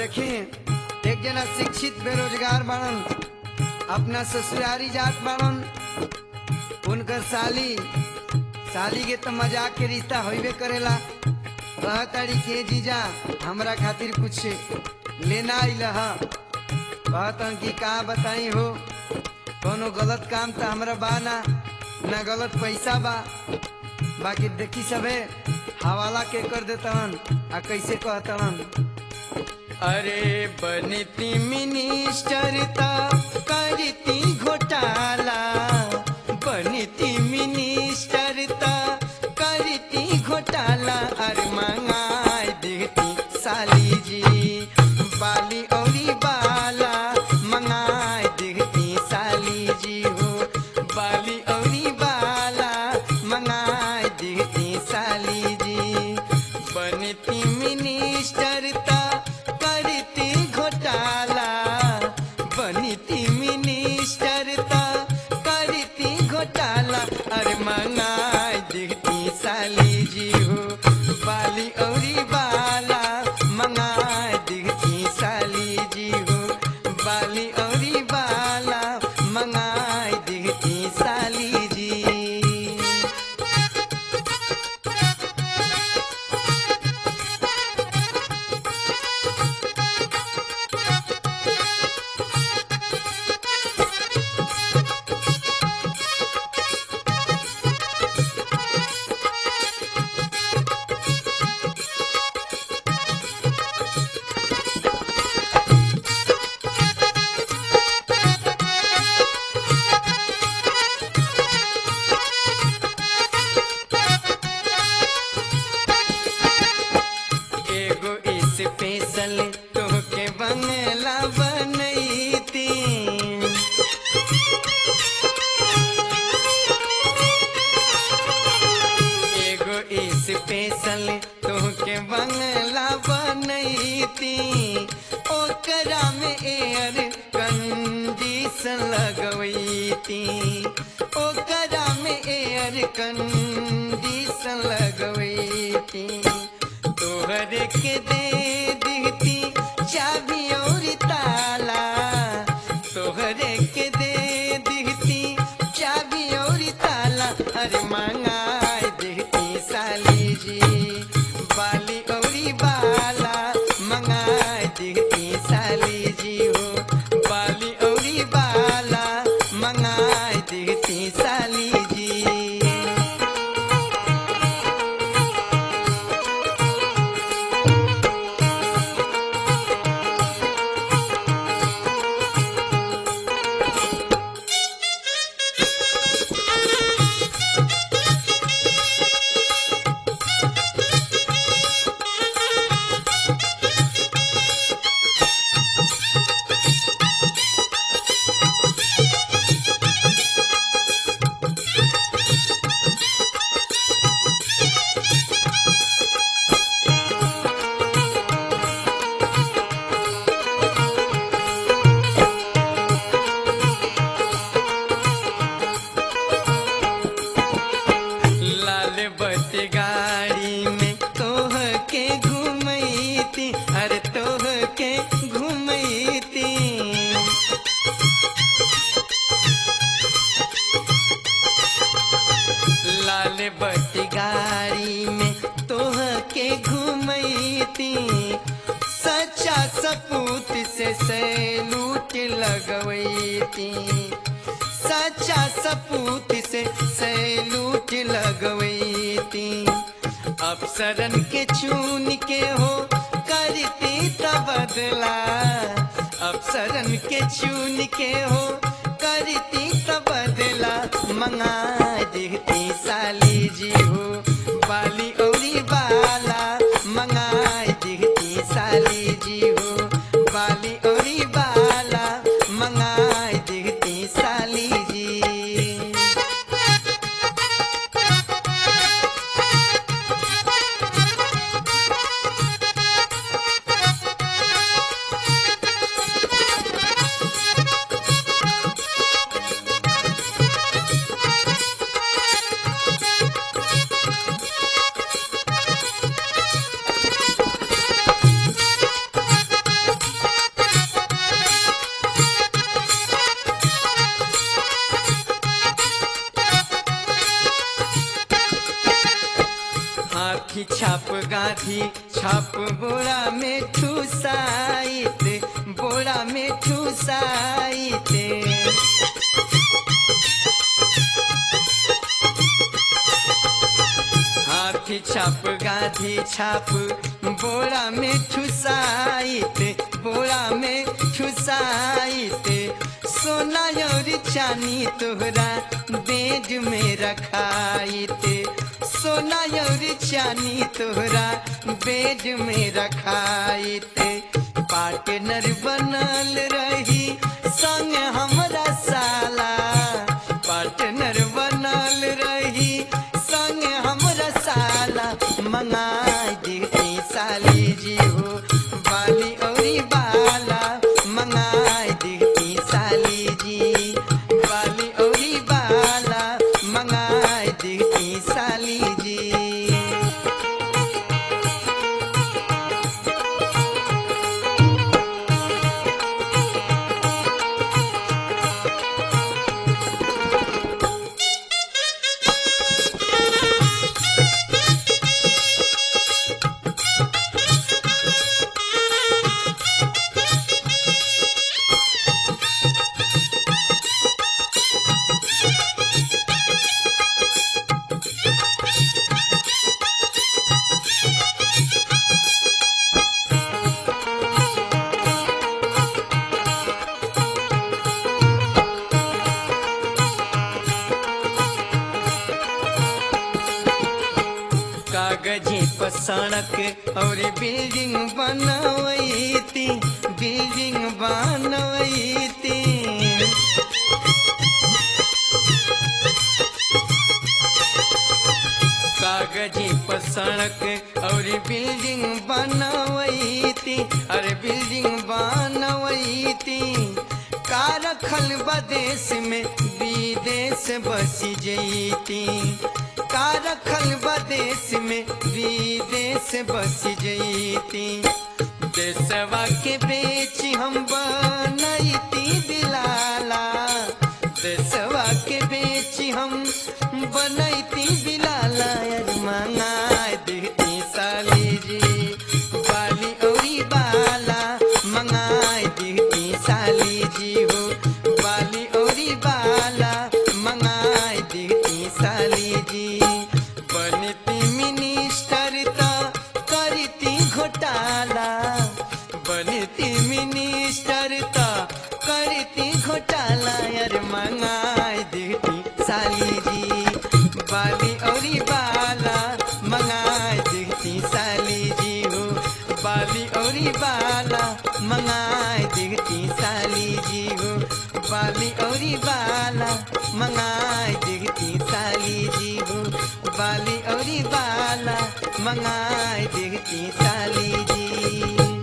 देखी एक जना शिक्षित बेरोजगार बाड़न अपना ससुरारी जात बाड़न उनकर साली साली के तो मजाक के रिश्ता होइबे करेला कहताड़ी के जीजा हमरा खातिर कुछ लेना आइल ह कहतन कि का बताई हो कोनो गलत काम तो हमरा बा ना ना गलत पैसा बा बाकी देखी सबे हवाला के कर देतवन आ कैसे कहतवन अरे बनती मिनिस्टर ता करती घोटाला बनती मिनिस्टर ता करती घोटाला अरे मंगाई देती साली जी बाली औरी बाला मंगाई देती साली जी हो बाली औरी बाला मंगाई देती साली जी बनती मिनिस्टर ता करती घोटाला बनती मिनिस्टर ता करती घोटाला अरे मंगाई देती साली जी हो बाली औरी बाला मंगाई देती साली जी हो बाली औरी बाला मंगाई देती साली जी एगो स्पेशल तोहके बंगला बनैती एगो स्पेशल तोहके बंगला बनैती ओकरा में एयर कंडीशन लगवैती ओकरा में एयर कंडीशन लगवैती तोहरे के दे दीती चाबी और ताला तोहरे के दे दीती चाबी और ताला अरे मंगाई देती साली जी बाली औरी बाला मंगाई देती साली जी हो बाली औरी बाला मंगाई देती साली जी लाल बत्ती गाड़ी में तोह के घुमैती अरे तोह के घुमैती लाल बत्ती गाड़ी में तोह के घुमैती सच्चा सपूत से सैलूट लगवैती सच्चा सपूत से सैलूट लगवैती अफसरन के चून के हो करती तबदला अफसरन के चून के हो करती तबदला मंगा देती साली जी हो बाली औरी बाला मंगा देती साली जी हो बाली औरी बाला मंगा देती साली जी गाधी छाप बोरा में ठुसाइत बोरा में ठुसाइत हाथी छाप गाधी छाप बोरा में ठुसाइत बोरा में ठुसाइत सोना और चानी तोहरा बेड में रखाइत सोना और चानी तोहरा बेड में रखाइत पार्टनर बनल रही संग हमरा साला पार्टनर बनल रही संग हमरा साला मंगा देती साली जी हो बाली औरी बाला मंगा देती साली जी बाली औरी बाला मंगा देती साली जी कागजे पर सड़क और बिल्डिंग बनवैती बिल्डिंग बनवैती कागजे पर सड़क और बिल्डिंग बनवैती अरे बिल्डिंग बनवैती का रखल बदेश में विदेश बस जैती का रखल बदेश में विदेश बस जैती देशवा के बेच हम बनैती बिलाला देशवा के बेच हम बनैती बिलाला यार मंगा देती साली जी बाली औरी बाला मंगा देती साली जी हो बाली औरी बाला मंगा देती साली जी बनती मिनिस्टर त करती घोटाला बनती मिनिस्टर त करती घोटाला यार मंगा देती साली जी बाली औरी बाला मंगा देती साली जी हो बाली औरी बाला मंगा देती साली जी हो बाली औरी बाला मंगा देती साली जी हो बाली औरी बाला मंगा देती साली जी